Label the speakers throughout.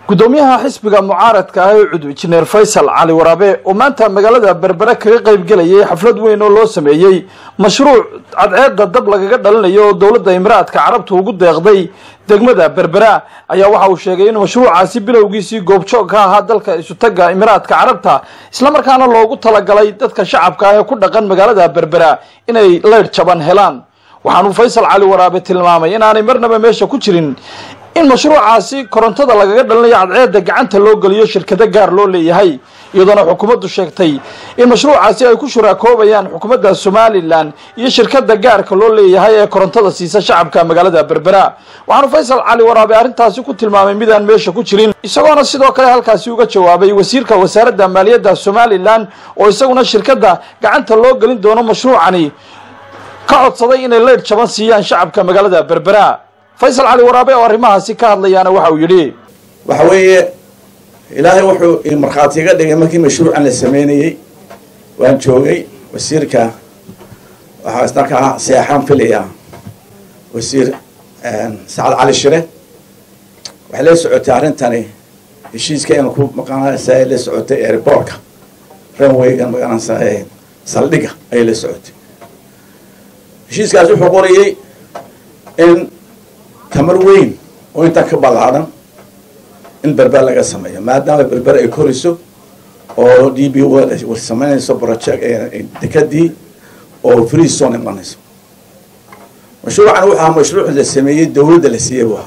Speaker 1: gudoomiyaha xisbiga mucaaradka ah ee cud injineer faysal cali waraabe oo maanta magaalada berbere kaga qayb gelayay xaflad weyn oo loo sameeyey mashruuc cadceedda dab lagaga dhalinayo oo dowladda imiraadka carabta ugu deeqday degmada berbera ayaa waxa uu sheegay in mashruucaasi bilowgiisii goobjoog ka ahaa dalka isutaga imiraadka carabta islamarkaana loogu talagalay dadka shacabka ah ee ku dhaqan magaalada berbera inay leydh jaban helaan waxaanuu faysal cali waraabe tilmaamay inaanay marnaba meesha ku jirin in mashruucaasi korontada lagaga dhalinayo cadceedda gacanta loo geliyo shirkado gaar loo leeyahay iyadoona xukuumaddu sheegtay in mashruucaasi ay ku shuraakoobayaan xukuumadda somalilan iyo shirkada gaarka loo leeyahay ee korontada siisa shacabka magaalada berbera waxaanu faysal cali waraabe arrintaasi ku tilmaamay midaan meesha ku jirin isagoona sidoo kale halkaasi uga jawaabay wasiirka wasaaradda maaliyadda somalilan oo isaguna shirkadda gacanta loo gelin doono mashruucani ka codsaday inay leydh jaban siiyaan shacabka magaalada berbera faysal cali waraabe oo arrimahaasi ka hadlayaana waxa uu yidhi
Speaker 2: waxa weeye ilaahay wuxuu markhaati iga dhigay markii mashruucan la sameynayey waan joogay wasiirka waxaa isna ka seexaan filaya wasiir sacad cali shire waxay la socotay arrintani heshiiskayna ku maqaanaysa ay la socotay airbortka runwayga maqaanaysa saldhiga ayay la socotay heshiiskaas wuxuu qorayey in tamar weyn oo intaa ka ballaadhan in berber laga sameeyo maadaama berber ay koriso oo d b w samaynayso project dekadii oo free zone imanayso mashruucan wuxu ahaa mashruuc la sameeyey dawladda la siiyey bu ahaa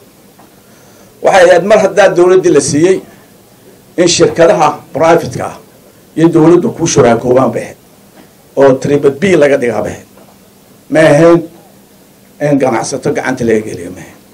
Speaker 2: waxay ahayd mar haddaa dawladdii la siiyey in shirkadaha privateka ah iyo dawladdu ku shuraakoobaan bay ahayd oo tribad b laga dhigaa bay ahayd ma ahayn in ganacsato gacanta laga geliyo ma ahayn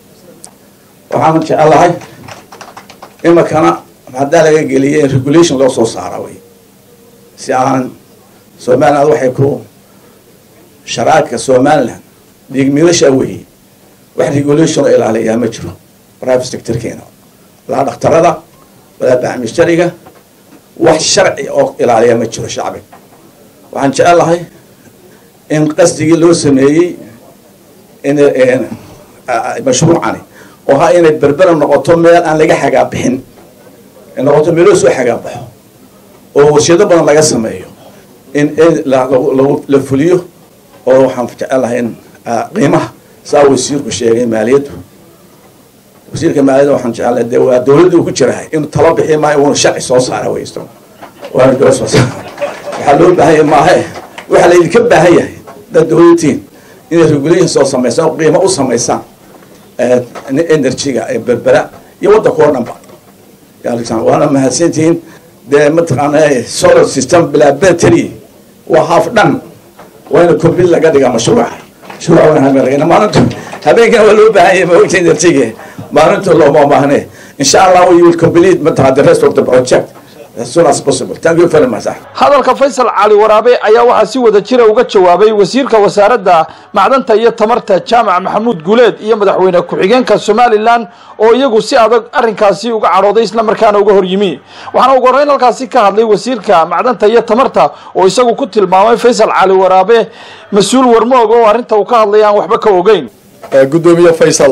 Speaker 2: waxaan jecelahay imakana haddaa laga geliyay in regulation loo soo saara wey si aan somaliland waxay ku sharaadka somaliland dhiigmiidasha weeye wax regulation oo ilaaliyaa ma jiro private sectorkeena walaa dhakhtarada walaa bacmishariga wax sharci oo ilaaliya ma jiro shacbiga waxaan jecelahay in qasdigii loo sameeyey in mashruucani oo ha inay berbera noqoto meel aan laga xagaa bixin ay noqoto meeloo soo xagaa baxo oo warshado badan laga sameeyo in la fuliyo oo waxaan jecelahay in qiimaha saa wasiirku sheegay maaliyaddu wasiirka maaliyadda waxaan jecelahay de waa dawladda uu ku jirahay inuu talo bixi maayo uuna sharci soo saara weysto waana doo soo saara waxaa loo baahan yahay maahe waxaa laydinka baahan yahay dad dawladtiin inay regulation soo samaysaan oo qiimo u samaysaan energyga ee berbera iyo waddanka oo dhan ba waana mahadsantihiin dee mataqaana solar system bilaa battery waa half dhan waa ina complete laga dhigaa mashruuca mashruuca waan hameergayna maalintu habeenkana waa loo baahan yahay maogta energyga maalintu looma baahne insha allah we will complete mataqaa the rest of the project as soon as possible thank you very much
Speaker 1: hadalka faysal cali waraabe ayaa waxaa si wada jira uga jawaabay wasiirka wasaaradda macdanta iyo tamarta jaamac maxamuud guuleed iyo madaxweyne ku-xigeenka somalilan oo iyagu si adag arrinkaasi uga cadhooday islamarkaana uga hor yimi waxaana ugu horreyn halkaasi ka hadlay wasiirka macdanta iyo tamarta oo isagu ku tilmaamay faysal cali waraabe mas-uul warmoog oo arrinta uu ka hadlay aan waxba ka ogeyn
Speaker 3: gudoomiye faysal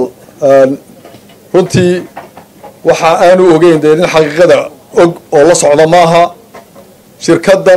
Speaker 3: runtii waxa aanu ogeyn dee nin xaqiiqada og oo la socda maaha shirkaddan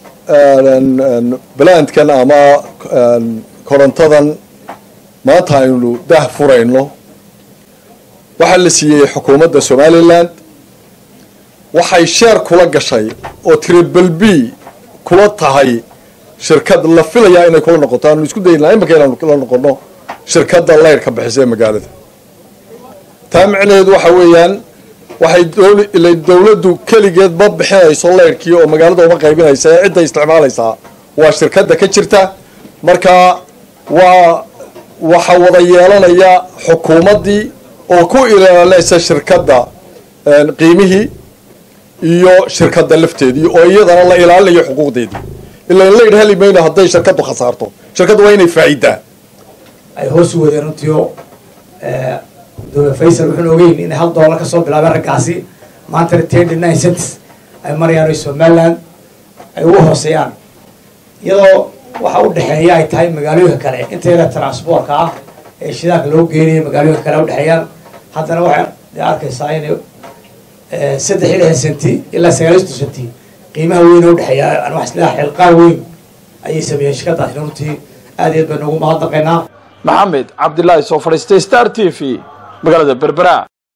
Speaker 3: balandkan ama korontadan maanta aynu dah furayno waxaa la siiyey xukuumadda somaliland waxay sheer kula gashay oo tribal b kula tahay shirkad la filayaa inay kula noqoto aanu isku daynaa imanka inaanu la noqono shirkadda leyrhka bixisa ee magaalada taa micnaheedu waxa weeyaan waxay dawladdu keligeed ma bixinayso leyrhkii oo magaalada uma qaybinaysa ee cidda isticmaalaysaa waa shirkadda ka jirta marka waa waxa wada yeelanaya xukuumaddii oo ku ilaalinaysa shirkadda qiimihii iyo shirkadda lafteedii oo iyadana la ilaalinayo xuquuqdeedii ilaa leydh heli mayno hadday shirkaddu khasaarto shirkaddu waa inay faa'idaa
Speaker 4: ay hoos u wadeen runtiio dowlad faysal wuxuuna ogeyn inay hal doolar kasoo bilaabeen raggaasi maantana ten nine cents ay marayaan oo somaliland ay ugu hooseeyaan iyadoo waxa u dhexeeya ay tahay magaalooyinka kale inteeda transportka ah ee shidaalka loo geenaya magaalooyinka kale udhexeeyaan haddana waxa dee arkaysaa inay saddex iyo lixdan senti ilaa sagaalisto senti qiimaha weyn oo udhexeeya aan wax isleeyahay xilqaan weyn ayay sameeyeen shirkadaasna runtii aad iyo aad baan ugu mahadnaqaynaa
Speaker 1: maxamed cabdilaahi soo fadhiistay star t v magaalada berbera